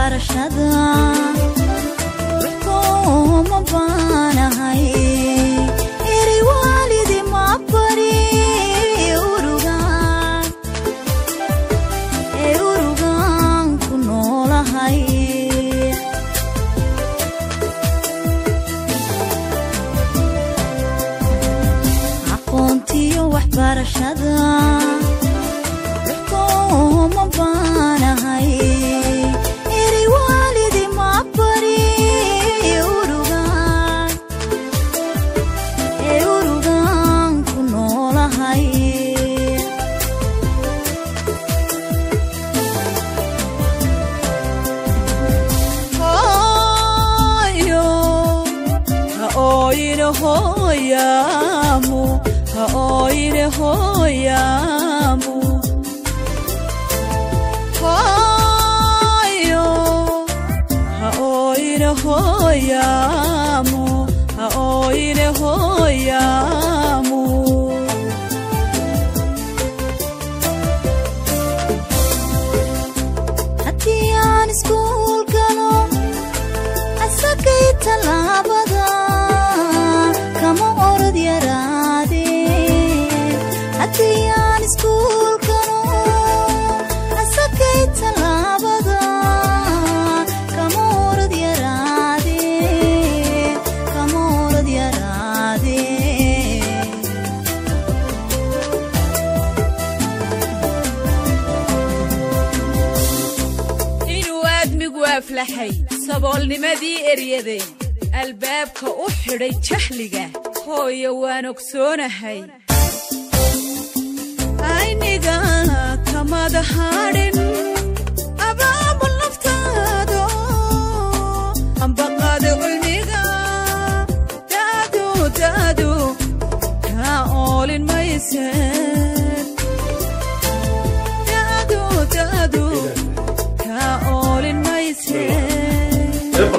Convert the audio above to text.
waxbarashada ruxkooma baanahay eri waalidi ma bari urugaan ee urugaan ku noolahay aqoontiyo waxbarashada ruxkooma baanahay eri waalidi ma bari urugaan ee urugaan ku noolahay hooyo ha ooyine hooyaamu ha ooyine hooyaamu hooyo ha ooyine hooyaamu ha ooyine hooyaamu haddii aan iskuul galo asagay tallaabada kama orod yaraade haddii aan iskuul galo asagay tallaabada kama orod yaraade kama orod yaraade inuu aadmigu aflaxay saboolnimadii eryaday albaabka u xidhay jahliga hooyo waan ogsoonahay ayniga kamada hadhin abaabul naftaado ambaqaada cilmiga daadu daadu kaa oolin mayse